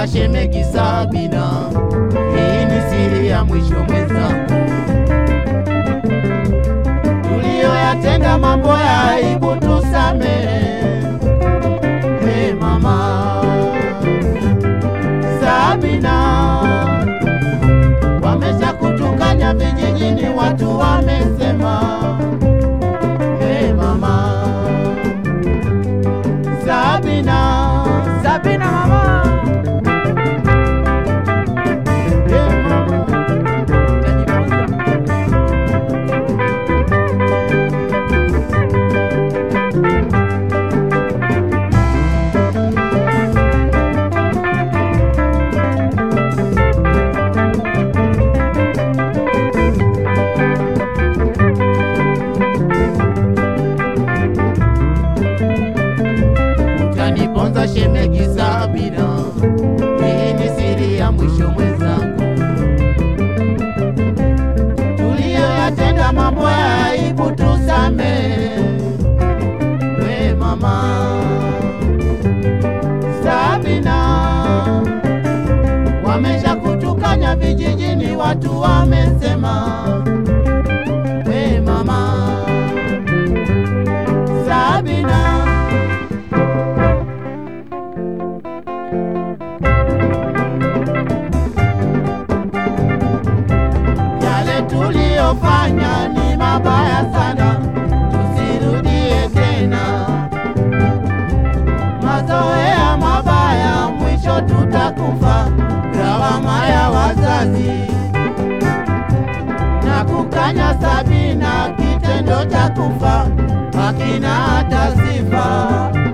Utaniponza shemegi Sabina, hii ni siri ya mwisho mwenzangu. Tuliyoyatenda mambo ya aibu tusamehe, hey mama Sabina, wamesha kutukanya vijijini, watu wamesema, hey mama Sabina, Sabina mama, hey mama. utajifunza. Utaniponza shemegi Sabina, hii ni siri ya mwisho mwenzangu. Tuliyoyatenda mambo ya aibu tusamehe, we mama Sabina, wamesha kutukanya vijijini, watu wamesema, we mama Sabina. Yale tuliyofanya ni mabaya sana, tusirudie tena. Mazoea mabaya, mwisho tutakufa. Lawama ya wazazi na kukanya Sabina, kitendo cha kufa hakina hata sifa.